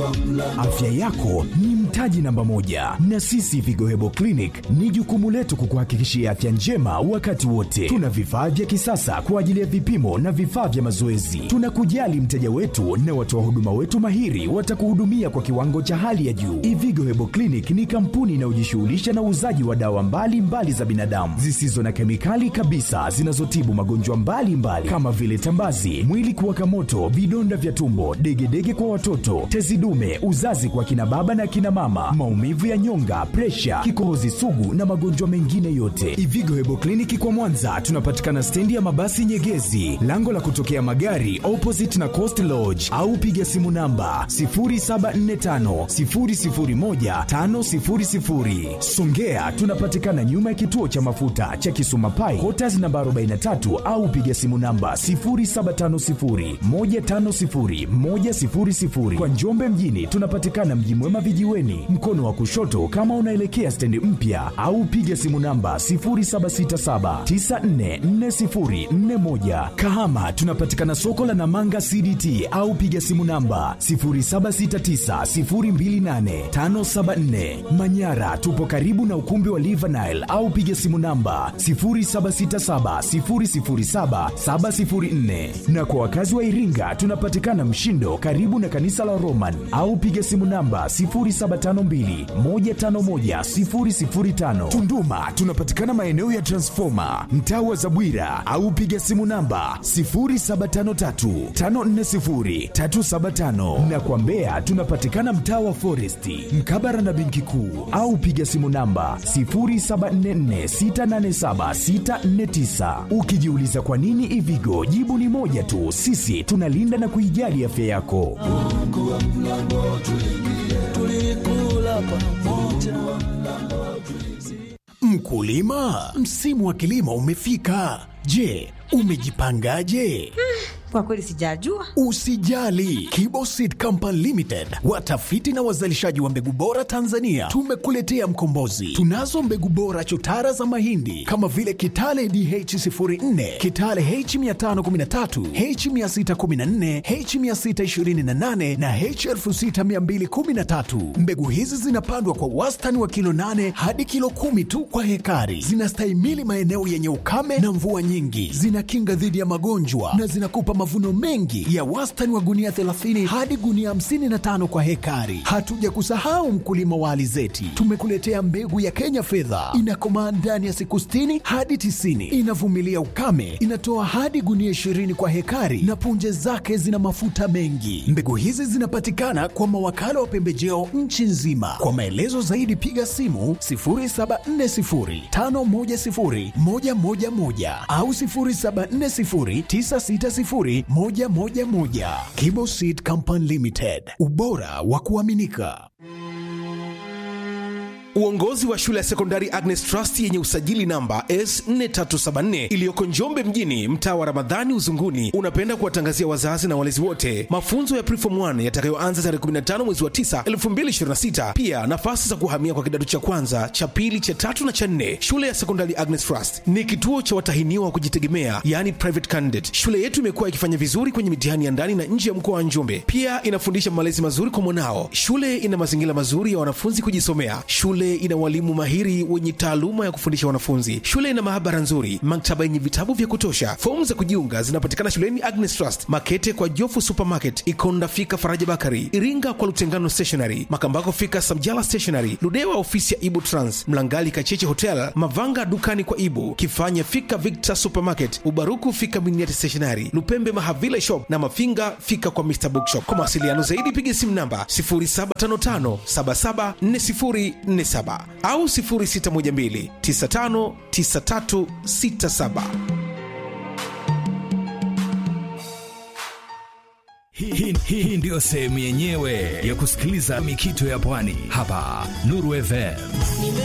Afya yako ni mtaji namba moja, na sisi Vigo Hebo Clinic ni jukumu letu kukuhakikishia afya njema wakati wote. Tuna vifaa vya kisasa kwa ajili ya vipimo na vifaa vya mazoezi. Tunakujali mteja wetu na watoa huduma wetu mahiri watakuhudumia kwa kiwango cha hali ya juu. Ivigo Hebo Clinic ni kampuni inayojishughulisha na uuzaji wa dawa mbalimbali mbali za binadamu zisizo na kemikali kabisa zinazotibu magonjwa mbalimbali kama vile tambazi, mwili kuwaka moto, vidonda vya tumbo, degedege kwa watoto, tezi dume, uzazi kwa kina baba na kina mama, maumivu ya nyonga, presha, kikohozi sugu na magonjwa mengine yote. Ivigo Hebo Kliniki kwa Mwanza tunapatikana stendi ya mabasi Nyegezi, lango la kutokea magari opposite na Coast Lodge, au piga simu namba 0745 001 500. Songea tunapatikana nyuma ya kituo cha mafuta cha Kisuma Pai, Quarters namba 43 au piga simu namba 0750 150 100. Kwa Njombe mjini tunapatikana Mji Mwema vijiweni, mkono wa kushoto kama unaelekea stendi mpya, au piga simu namba 0767944041. Kahama tunapatikana soko la Namanga CDT au piga simu namba 0769028574. Manyara tupo karibu na ukumbi wa Livanile au piga simu namba 0767007704. Na kwa wakazi wa Iringa tunapatikana Mshindo karibu na kanisa la Roman au piga simu namba 0752151005. Tunduma tunapatikana maeneo ya Transformer mtaa wa Zabwira au piga simu namba 0753540375 na kwa Mbeya tunapatikana mtaa wa Foresti mkabara na benki kuu au piga simu namba 0744687649. Ukijiuliza kwa nini Ivigo, jibu ni moja tu, sisi tunalinda na kuijali afya yako. Mkulima, msimu wa kilimo umefika. Je, umejipangaje? Kwa kweli sijajua. Usijali, Kibo Seed Company Limited, watafiti na wazalishaji wa mbegu bora Tanzania, tumekuletea mkombozi. Tunazo mbegu bora chotara za mahindi kama vile Kitale DH04, Kitale H513, H614, H628 na H6213. Mbegu hizi zinapandwa kwa wastani wa kilo 8 hadi kilo kumi tu kwa hekari. Zinastahimili maeneo yenye ukame na mvua nyingi, zinakinga dhidi ya magonjwa na zinakupa mavuno mengi ya wastani wa gunia 30 hadi gunia 55 kwa hekari. Hatuja kusahau mkulima wa alizeti, tumekuletea mbegu ya Kenya fedha, inakomaa ndani ya siku 60 hadi 90, inavumilia ukame, inatoa hadi gunia 20 kwa hekari na punje zake zina mafuta mengi. Mbegu hizi zinapatikana kwa mawakala wa pembejeo nchi nzima. Kwa maelezo zaidi piga simu 0740510111 au 0740960111. Kibo Seed Company Limited, ubora wa kuaminika. Uongozi wa shule ya sekondari Agnes Trust yenye usajili namba S4374 iliyoko Njombe mjini, mtaa wa Ramadhani Uzunguni, unapenda kuwatangazia wazazi na walezi wote mafunzo ya Preform 1 yatakayoanza tarehe 15 mwezi wa 9 2026. Pia nafasi za kuhamia kwa kidato cha kwanza, cha pili, cha tatu na cha nne. Shule ya sekondari Agnes Trust ni kituo cha watahiniwa wa kujitegemea, yani private candidate. Shule yetu imekuwa ikifanya vizuri kwenye mitihani ya ndani na nje ya mkoa wa Njombe. Pia inafundisha malezi mazuri kwa mwanao. Shule ina mazingira mazuri ya wanafunzi kujisomea. Shule ina walimu mahiri wenye taaluma ya kufundisha wanafunzi. Shule ina maabara nzuri, maktaba yenye vitabu vya kutosha. Fomu za kujiunga zinapatikana shuleni Agnes Trust, Makete kwa Jofu Supermarket, Ikonda fika Faraja Bakari, Iringa kwa Lutengano Stationery, Makambako fika Samjala Stationery, Ludewa ofisi ya Ibu Trans, Mlangali Kacheche Hotel, Mavanga dukani kwa Ibu, Kifanya fika Victor Supermarket, Ubaruku fika Miniati Stationery, Lupembe Mahavila Shop na Mafinga fika kwa Mr Bookshop. Kwa mawasiliano zaidi piga simu namba 0755774047 au 0612959367. Hii, hii, hii ndiyo sehemu yenyewe ya kusikiliza mikito ya pwani hapa Nuru FM.